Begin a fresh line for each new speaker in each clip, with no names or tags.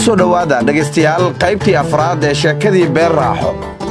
soo dhowaada dhegaystayaal qaybtii afraad ee sheekadii beer raaxo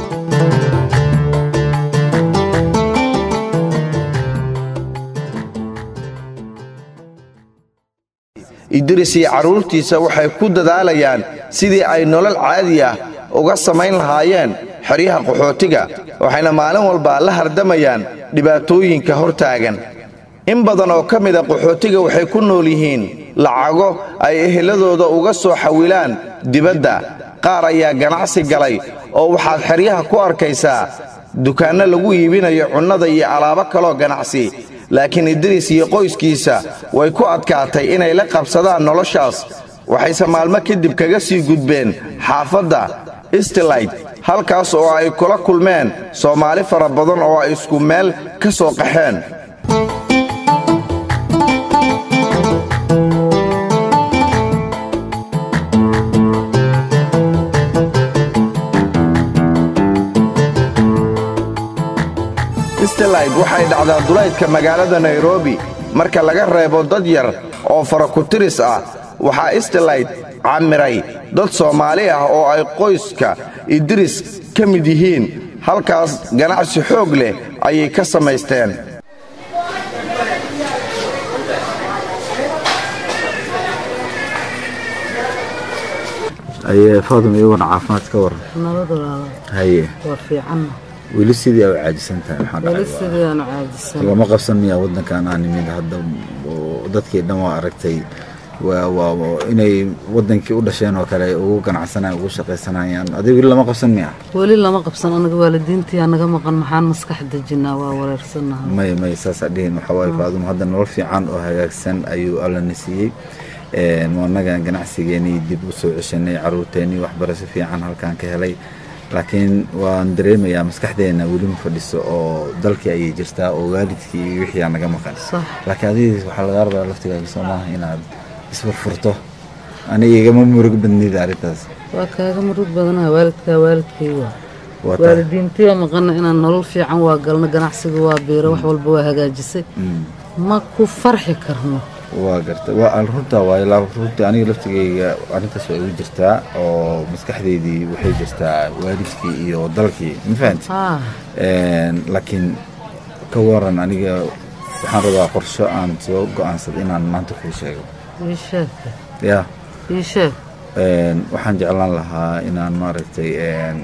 idris iyo carruurtiisa waxay ku dadaalayaan sidii ay nolol caadi ah uga samayn lahaayeen xeryaha qaxootiga waxayna maalin walba la hardamayaan dhibaatooyinka hor taagan in badan oo ka mida qaxootiga waxay ku nool yihiin lacago ay eheladooda uga soo xawilaan dibadda qaar ayaa ganacsi galay oo waxaad xeryaha ku arkaysaa dukaanno lagu iibinayo cunnada iyo alaabo kaloo ganacsi laakiin idriis iyo qoyskiisa way ku adkaatay inay la qabsadaan noloshaas waxayse maalmo kadib kaga sii gudbeen xaafadda istilayd halkaas oo ay kula kulmeen soomaali fara badan oo ay isku meel ka soo qaxeen istilayd waxay dhacdaa dulaydka magaalada nairobi marka laga reebo dad yar oo farakutiris ah waxaa istilayd camiray dad soomaali ah oo ay qoyska idris ka mid yihiin halkaas ganacsi xoog leh ayay ka samaysteen
aye faadum iyaguna caafimaad ka waran
nabadolaada
haye
waa fiicanna
weli sidii aa u caajisan tahay maxaa
weli
dhacay
sidii aanu caajisan
lama qabsan miyaa waddankan aan nimid hadda oo dadkii dhan waa aragtay waa waa waa inay waddankii u dhasheen oo kale ay ugu ganacsanayaan ugu shaqaysanayaan adiga weli lama qabsan miyaa
weli lama qabsan anaga waalidiintii naga maqan maxaan maskax dejinaa waa wareersanaha
may may saasaa dhihin waxaa waaye faadum hadda nolol fiican oo hagaagsan ayuu allana siiyey Een, waa annaga ganacsigeenii dib u soo ceshanay carruurteennii waxbarasho fiican halkaan ka helay laakiin waan dareemayaa maskaxdeenna weli ma fadhiso oo dalkii ayay jirtaa oo waalidkii iyo wixii aa naga maqan
sax
laakiin adiga waxaa lagaa rabaa laftigaaga soo maaha inaad isfurfurto aniga igama murug badnida arrintaas
waa kaaga murug badanaha waalidkaa waalidkayga
waa tahay
waalidiintii oo maqana inaan nolol fiican waa galno ganacsiga waa biiro wax walba waa hagaajisay
Mm,
ma ku farxi karno
waa garta waa al- runtaa waaye laa- runtii aniga laftigayga arrintaas waa igu jirtaa oo maskaxdeydii waxay jirtaa waalidkii iyo dalkii ma fahanti
haa
Een, laakiin ka waran aniga waxaan rabaa qorsho aan soo go'aansad inaan maanta kuu sheego
ii sheeg
ya
ii sheeg
een, waxaan jeclaan lahaa inaan maaragtay een,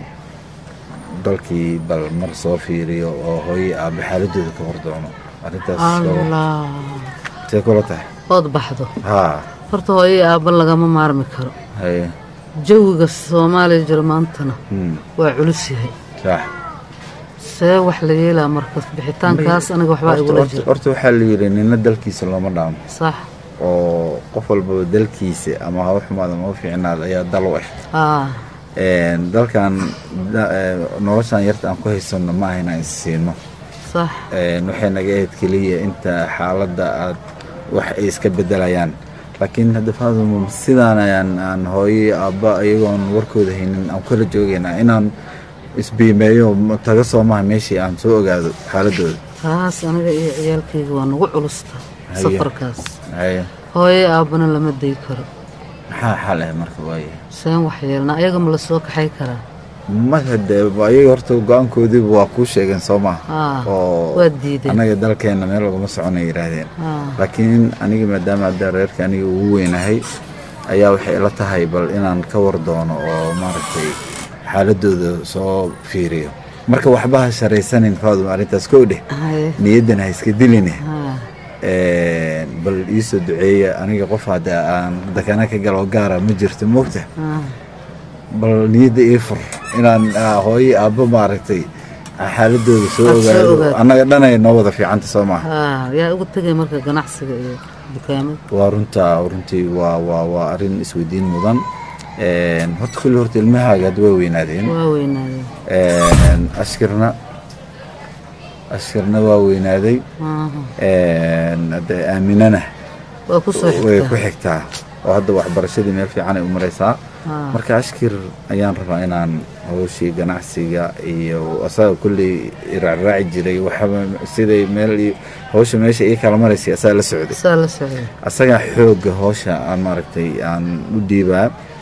dalkii bal mar soo fiiriyo oo hooyo aabe xaaladooda ka hor doono arrintaas oo-
allah
see kula tahay
ood baxdo
haa
horta hooyo aabba lagama maarmi karo
haye
jawiga soomaaliya jira maantana
hmm,
waa culus yahay
sax
see wax la yeelaa marka bixitaankaas aniga waxbaa
Horta-
igula
horta
jira
horta waxaa la yidhi nina dalkiisa looma dhaamo
sax
oo qof walbaba dalkiisa ama ha u xumaado ama ha u fiicnaado ayaa dal u ah
aa
Een, dalkan da- ee, noloshan yarta aan ku haysanno ma aha inaan is siino
sax
Een, waxay naga ahayd keliya inta xaaladda aad wax ay iska bedelayaan laakiin hadda faadum sidaan ayaan aan hooyo iyo aabba iyagoon warkooda haynin aan kala joogaynaa inaan isbiimeeyo ma- taga soo maha meeshii aan soo ogaado xaaladooda
taas aniga iyo ciyaalkayga waa nagu culusta
Haye.
safarkaas
haye
hooyo aabbana lama day karo
maxaa xal ah marka waaye
seen wax yeelna ayaga ma la soo kaxay karaa
marka dee ayaga horta go-aankoodiiba waa kuu sheegeen soo maha
aa
oo
waa diideen
annaga dalkeenna meel laguma soconay yidhaahdeen
aa
laakiin aniga maadaama hadda reerka aniga ugu weynahay ayaa waxay ila tahay bal inaan ka war doono oo maaragtay xaaladooda soo fiiriyo marka waxba ha sharaysanin faadum arrintaas kow dheh
haye
niyaddan ha iska diline
haa
Een, bal iisoo duceeya aniga qof hadda aan dakana ka galo gaara ma jirto moogta
aa
bal niyadda ii fur inaan ah, hooyo aabbo maaragtay xaaladooda soo
Aad soo
ogaado
ogaato.
annaga dhanay noo wada fiicanta soo maaha
haa yaa ugu tegay marka ganacsiga iyo dukaamada
waa runtaa runtii waa waa waa arrin isweydiin mudan Een, horta kulli horta ilmahaaga hadda way weynaadeen
waa weynaadeen
Een, ashkirna ashkirna waa weynaaday
Aha.
Een, hadda aaminana
waa ku soo
way ku
xigtaa
xigtaa oo hadda waxbarashadii meel fiican ay u maraysaa
haa
marka ashkir ayaan rabaa inaan hawshii ganacsiga iyo asaga kulley raacraaci jiray waxaba siday meel iyo- hawsha meesha ii kala maraysay asaga la socday
saa la socday
asagaa xoogga howsha aan maaragtay aan u dhiibaa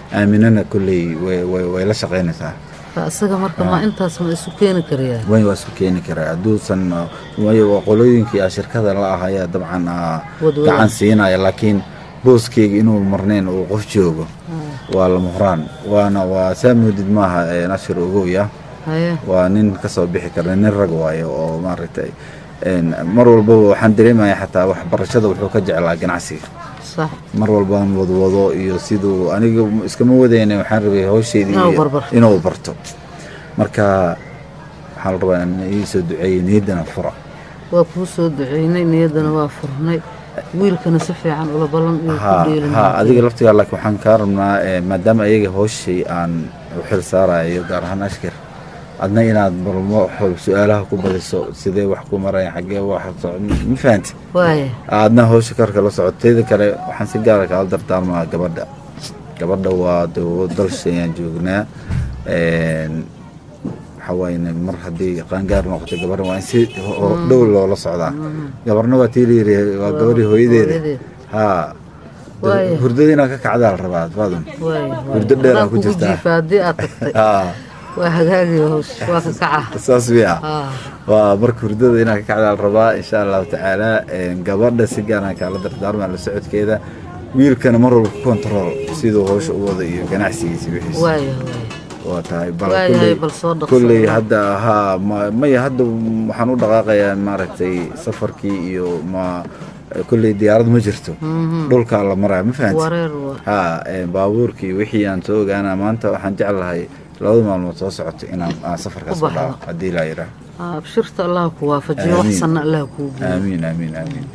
aaminana kolley way way- way la shaqaynaysaa
isaga marka ma intaas ma isu keeni karayaa
way waa isku keeni karaa hadduusan waayo waa qolooyinkii aa shirkada la ah ayaa dabcan aa
Wadwada.
gacan siinaya laakiin booskeyga inuu marnayn uu qof joogo waa lama huraan waana waa saa moodid maaha ee nashir ogoya
haye
waa nin ka soo bixi kara nin rag waayo oo maaragtay een, mar walbaba waxaan dareemaya xataa waxbarashada wuxuu ka jeclaa ganacsiga
sax
mar walbaan wadwado iyo siduu aniga iskama wadayna waxaan rabay hawsheydii
Inuu
iyo-
barbarto.
inuu barto marka waxaa la rabaa in ii soo duceeyey niyaddana fura
waa kuu soo duceynay niyaddana waa furnay wiilkana si fiican ula ballan iyo ku
ha
dheelin
ha adiga laftigaa laakiin waxaan kaa rabnaa eh, maadaama ayaga hawshay aan u xil saarayo gaar ahaan ashkar adna inaad balmo su-aalaha ku badiso sidee wax ku maraya xaggee wax socon ma fahanti
waaya
aadna hawsha karka la socoteeda kale waxaan si gaara kaala dardaarmaa gabadha gabadha waa de dalshayaan joognaa Een, waxaa waaye mar haddii qaangaar noqoto gabadha waa in si ho- dhow loola socdaa gabarna waa tii layiri waa gabadhii hooyadeeda
hooyadeed.
ha
Waaya.
hurdada inaad ka kacdaa la rabaa faadum
waaya
Hurdo dheer aa
Haddaan
ku
kugu
jirtaa.
jiifa haddii aad tagtay
ha
waa hagaagi hawsh waa ka kaca
saas wiya
Ah,
waa marka hurdada inaad ka kacdaa la rabaa insha allahu tacaala Een, gabadha si gaaraan kaala dardaarmaa la socodkeeda wiilkana mar walba ku control siduu hawsha u wada iyo ganacsigiisa wixiisa
waaya waaya
waa tahay bal
Waayahay,
kulley-
bal soo dhaqso.
kulley hadda haa ma- maya hadda waxaan u dhaqaaqayaa maaragtay safarkii iyo ma kulley diyaarad ma jirto dhulkaa la maraya ma fahanti
wareer waa
haa ee, baabuurkii wixii aan soo ogaana maanta waxaan jeclahay labada maalmood soo socoto inaan aan safarkaas
U
ku
baxdo.
dhaco haddii laa yidhaah
Ah, abshirta allah ku waafajiyo wax
Aamiin.
sanna allah kuu geeyo
aamiin aamiin aamiin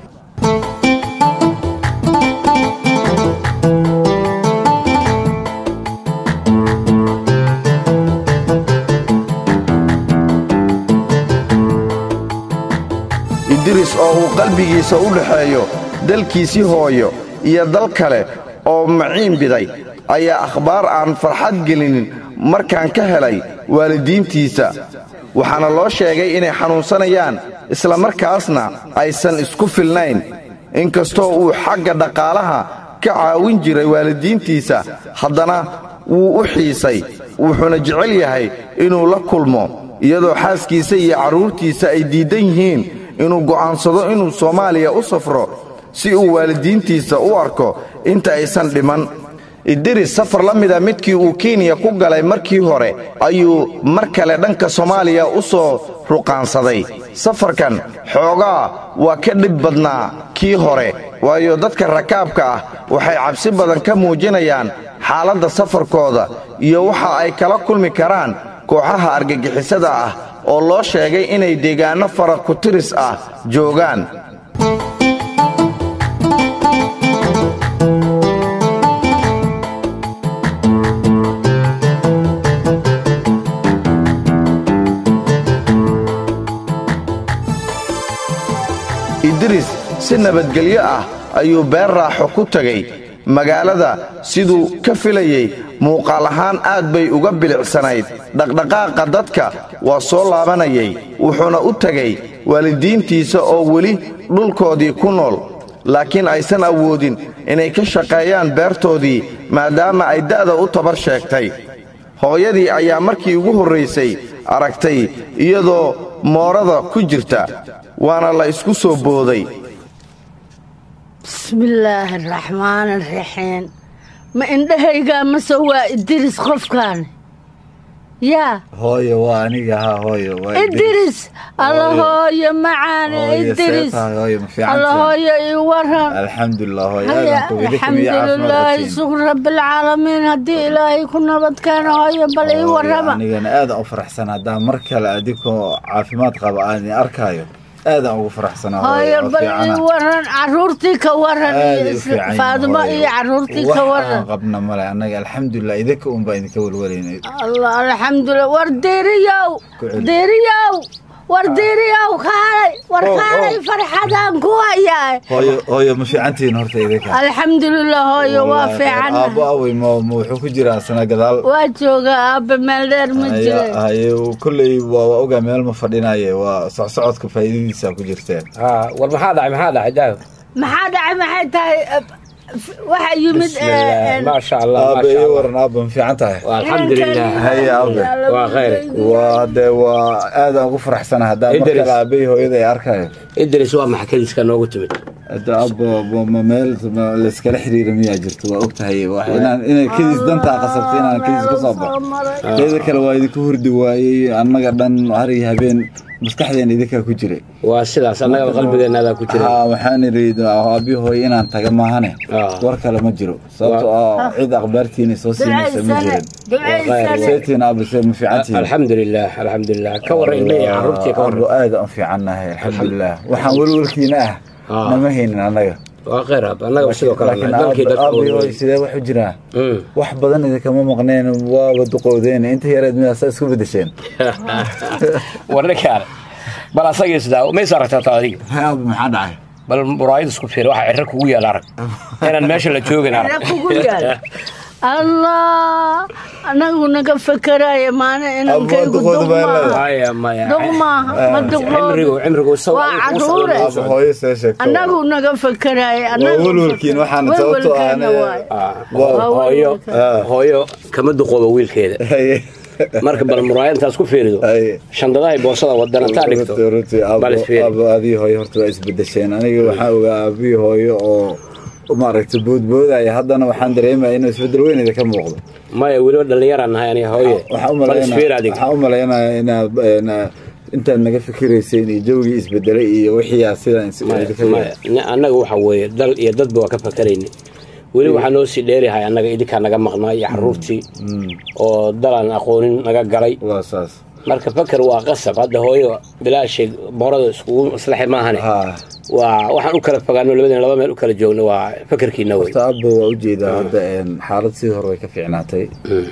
idris oo uu qalbigiisa u dhexeeyo dalkiisii hooyo iyo dal kale oo maciin biday ayaa akhbaar aan farxad gelinin markaan ka helay waalidiintiisa waxaana loo sheegay inay xanuunsanayaan isla markaasna aysan isku filnayn inkastoo uu xagga dhaqaalaha ka caawin jiray waalidiintiisa haddana wuu u xiisay wuxuuna jecel yahay inuu la kulmo iyadoo xaaskiisa iyo carruurtiisa ay diiddan yihiin inuu go'aansado inuu soomaaliya u safro si uu waalidiintiisa u arko inta aysan dhiman idiris safar la mida midkii uu kenya ku galay markii hore ayuu mar kale dhanka soomaaliya u soo ruqaansaday safarkan xoogaa waa ka dhib badnaa kii hore waayo dadka rakaabka ah waxay cabsi badan ka muujinayaan xaaladda safarkooda iyo waxa ay kala kulmi karaan kooxaha argagixisada ah oo loo sheegay inay deegaanno fara ku tiris ah joogaan idris si nabadgelyo ah ayuu beer raaxo ku tegay magaalada siduu ka filayey muuqaal ahaan aad bay uga bilicsanayd dhaqdhaqaaqa dadka waa soo laabanayay wuxuuna u tegay waalidiintiisa oo weli dhulkoodii ku nool laakiin aysan awoodin inay ka shaqeeyaan beertoodii maadaama ay da'da u tabar sheegtay hooyadii ayaa markii ugu horraysay aragtay iyadoo moorada ku jirta waana la isku soo booday
bismillaahi araxmaani araxiim ma indhahaygaa mase waa idiris qofkaan yaa
hooyo waa aniga haa hooyo waa
idiris alla hooyo macaane
Hooyo,
idiris
seetahay, hooyo, ma fiican
alla
tahay?
hooyo ii waran
alxamdulilah hooyo
haya
aadan ku idinka miyo caafimaad
alxamdulilaahi
qabtiin.
sukur rabbilcaalamiin haddii ilaahay ku nabad keeno hooyo bal ii
Hooyo,
warrama
anigana aadaan u faraxsan haddaan mar kale adinkoo caafimaad qaba aan idin arkaayo aadaan ugu faraxsanaa
hooyo
oo
bal ii
fiicana.
waran caruurtii ka waran
Aad
iyo
ay u fiican yihiin,
faadimo
hooyo.
iyo caruurtii
Wax
ka
aan
waran
qabna male annaga alxamdulilah idinka un baa idinka welwelaynay
allah alxamdulilah war diiriyow
Ku celi.
diiriyow war diiriyow kaalay war
Oh,
kaalay
oh.
farxadaan ku hayaa
hooyo hooyo ma fiicantihiin horta idinka
alxamdulilah hooyo waa
Wallaahi,
fiican
aabbo awey ma ma wuxuu ku jiraa sana gadaal
waa jooga aabbe meel dheer ma
Haya-
jire
haye kolley waa waa ogaa meel ma fadhinaye waa socsocodka faa'iidadiisa ku jirteen
haa war maxaa dhacay maxaa dhacay daaw
maxaa dhacay maxay tahay waxaa yimid
بسم الله ما شاء الله ما
aabe
شاء
ii
الله
waran aabe ma fiican tahay
والحمد لله
Haya, aabe.
waa khayr.
waa dee waa aadaan ugu faraxsana haddaan mar
Idris.
kale aabahii hooyada ay arkayo
idris waa maxkadiiska noogu timid
hadda abo bo- ma meel ma layskala xiriira miyaa jirto waa ogtahay wax inaan inay kadiis dantaa qasabtay inaan kadiis ka soo baxo teeda kale waa idinku hurdi waayey annaga dhan har iyo habeen maskaxdeena idinkaa ku jiray
waa sidaas annaga qalbigeenaadaa ku jira
haa waxaan idhi aabii hooy inaan taga maahane
Ah.
war kale ma jiro sababtoo ah cid akhbaartiina soo siinaysa ma jirin seetiin aabe see ma fiicantihiin
alxamdu lilah alxamdu lilah ka warran ilmihii carruurtii ka warran
Abo aad aan fiicannahay alxamdulilah waxaan welwelkiina ah
Ah.
nama haynin annaga
waa khayr hab annaga sidoo kale
laakiin
dalkii dadka
aabii hooy
oo-
sidee wax u jiraa
Mm.
wax badan idinkama maqneen waaba duqowdeen inta yareed midaasa isku bedesheen
warninkaan bal asagii sidaa mays aragtaa taa adiga
aabe maxaa dhacay
bal muraayad isku fiir waxa cirro kugu yaal arag inaan meesha la joogin arag
kugu yaal allah anagu naga fakaraya maana inaan
Abba,
kaygu
duqooda baa leedahay.
maya maya
duq maaha ma
cimrigu
duqood
cimrigu isagu
waa
adigu kugu
carruure.
socdo,
aabe hooyo see sheegto
anagu naga fakaraya
waa welwelkiin waxaan sababtoo ah
welwelkeena waay
Ah,
Waa-
hooyo
Ah.
hooyo kama duqooba wiilkeeda
Haye.
marka bal muraayad intaas ku fiirido
Haye.
shandadahay boosada wadana taa dhigto
Runtii, runtii, aabbo-
bal isfiiri
aabbo adii hooyo horta waa isbedesheen aniga waxaa ogaa aabihii hooyo oo maaragtay boodboodaya haddana waxaan dareemaya inuu isbedel weyn idinka muuqdo
maya weliba dhallinyaraan nahay aniga hooye
waxaan u
bal isfiir
malaynaya
adig
waxaan u malaynayaa inaad ina- intaad naga fikirayseen iyo jawgii isbedelay iyo wixii aad sidaan is- idinka
maya ni- annaga waxa weeye dal iyo dadba waa ka fakarayna weli waxaa noo sii dheerihay annaga idinkaa naga maqnaa iyo carruurtii oo dalaan aqoonin naga galay
waa saas
marka fakar waa qasab hadda hooyo bilaashay boorada iskugu islaxi maahane
ha
waa waxaan u kala fogaano labadeen laba meel u kala joogno waa fakarkiina wey
horta abbo waa ujeedaa hadda een, xaalad sidii hore way ka fiicnaatay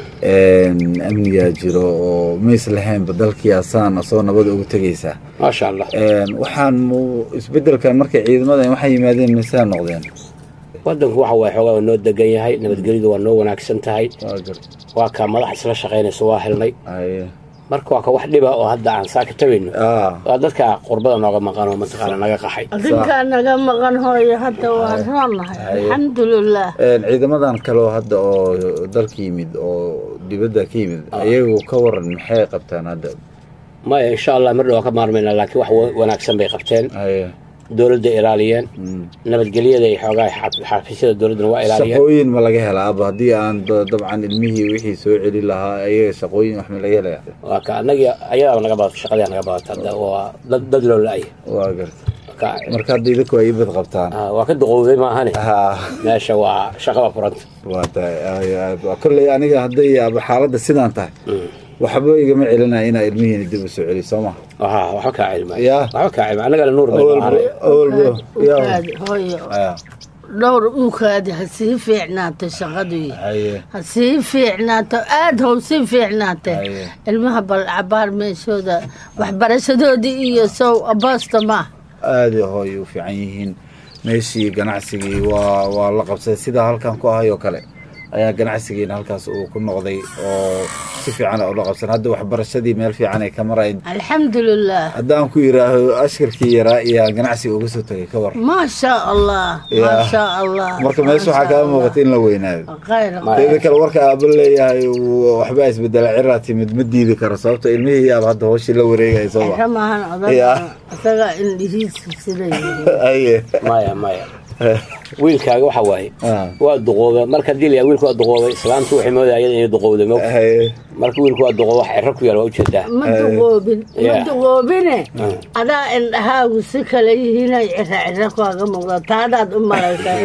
een, amnigaa jiro oo mays lahaynba dalkii asaan asoo nabada ugu tegaysaa
maasha allah
Een, waxaan mu- isbedelkan markay ciidamadan waxay yimaadeen maysaa noqdeen
wadanku waxa waye xoogaa waa noo degan yahay nabadgelyadu waa noo wanaagsan tahay
waa gar
waa kaa madax isla shaqaynaysa waa helnay
haye
marka waa ka wax dhiba oo hadda aan saaka tabayno
ah
waa dadka qurbada nooga maqan oo mataqaana naga qaxay
adinkaa naga maqan hooyo hadda waa roonahay alxamdulilah
Een, ciidamadan kaleo hadda oo dalka yimid oo dibadda ka yimid iyagu ka waran maxay qabtaan hadda
maya insha allah mar dhawaa ka maarmayna laakiin wax wa- wanaagsan bay qabteen
haye
dowladda ilaaliyeen nabadgelyada iyo xoogaa xaaf- xafiisyada dowladdana waa ilaaliyeen
shaqooyin ma laga helaa aba haddii aan da- dabcan ilmihii wixii soo celi lahaa ayaga shaqooyin wax ma laga helaya
waa ka annagii ayadaaba naga badato shaqadaa naga badata hadda waa dad dad loo la-ay
waa garta
ka
marka hadda idinku ay ibad qabtaan
ah, waa ka duqowday maahane
ha
meesha waa shaqada furanta
waa tahay ay- ay- kolley aniga hadday aba xaaladda sidaan tahay waxba igama celinaya inaa ilmihiina dib u soo celi soo ma
aha waxba kaa cilma
Yaa.
waxba kaa cilma annagana nuur bay
awalba
ahaanay
awalba yaa
ukaadi hooyo
aya
dhowr ukaadi ha sii fiicnaato shaqadii
haye
ha sii fiicnaato aada how sii fiicnaate
Haye.
ilmaha balcabaar meeshooda waxbarashadoodii iyo sow aboosta ma
aada hooy u fiican yihiin meeshii ganacsigii waa waa la qabsaday sidaa halkan ku ahay oo kale ayaa ganacsigiina halkaas uu ku noqday oo si fiican ula qabsan hadda waxbarashadii meel fiican ay ka marayn
alxamdulilah
haddaan ku yidhaaho ashkarkii yaraa iyo ganacsiga uga soo tegay ka war
maa shaa allah
Ya.
maa shaa allah
marka meesha waxaa kaa muuqata in la weynaado
khayr
teeda kale warka aaba leeyahay uu waxbaa isbedela ciraa timid ma diidi karo sababto ilmihii yaaba hadda hooshii la wareegaya soo
xero
ma
maahan
Ya.
odag isaga indhihiisa sida yihiin
aye
maya maya wiilkaaga waxa waaye
Ah.
waa duqooba marka hadii la wiilku waa duqoobay islaamtu waxay moodaya ayada inay duqowday mo
Haye.
marka wiilku waa duqooba wax cirro ku yaal waa ujeedaa
ma duqoobin ma
Ya.
duqoobine adaa indhahaagu si kale yihiinay cira cira kaaga muuqda taadaad u malaysaa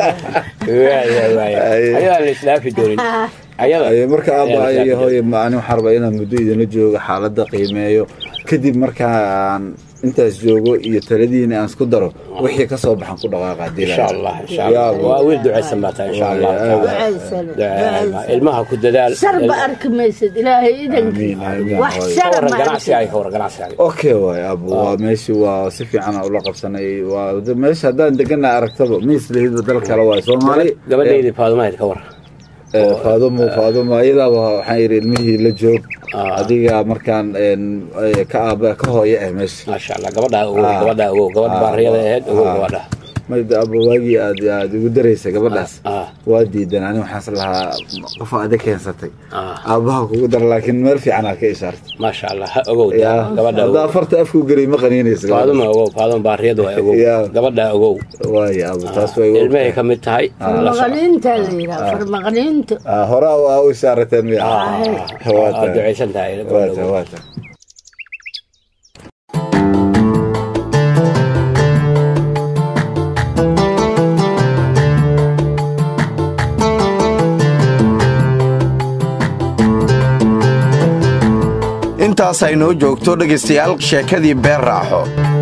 waaya waaya
Ay.
ayadaan la islaafi doonin ayada
Aye, marka
ayaan
aaba
la
iyo
islaafi
hooye ma ani waxaan rabaa inaan muddo idinla joogo xaaladda qiimeeyo kadib markaan intaas joogo iyo taladiina aan isku daro wixii ka soo baxan ku dhaqaaqa hadii la
insha
rabo.
allah insha
Ya
allah
Allah.
waa wiil ducaysan baa tahay insha allah
Waaya,
taala.
ducaysane
Ducaysan.
ducaysane
ilmaha ku dadaal
sharba arki maysid ilaahay idankii
Amiin, amiin,
wax
hooyo.
ka
shara
waran
ma
ganacsigaaga
arki
ka waran ganacsigaaga
okay waay abu waa meeshii waa si fiican aan ula qabsanay waa de- meesha haddaan degana aragtaba miislahidba dal kale waay soomaali
gabadhaydii faadumahayd ka waran
Eh, faadumo faadumo iyadaaba waxaan yidhi ilmihii la joog
Ah.
adiga markaan een, eh, ka aaba ka hooye ah meesha
maasha allah gabadhaa ogow
Ah.
gabadhaa ogow gabadh
Ah,
baariyada
waa-
ahayd ogow
ah.
gabadha
mayda aba waagii aad aad ugu daraysa gabadhaas
Ah.
waa diidan ani waxaas lahaa qof aad keensatay
Ah.
aabbaha kugu dara laakiin meel fiican aad ka ishaartay
maasha allah ha ogow
yaa
gabadha
haddaa
ogow
afarta afku gelay ma qaniinaysa
faaduma ogow faaduma baariyadu waa ogow
Yaa.
gabadha ogow
waaya abu taas way
ilmahay ka mid tahay la soco.
farmaqaniinta la yidhaha farmaqaniinta
horaa waa u ishaarateen miya
Ah,
Waa
waad
tahay.
ducaysan tahay
waa
gabadha
tahay
ogow.
waa tahay
intaas ay noo joogto dhegaystayaal sheekadii beer raaxo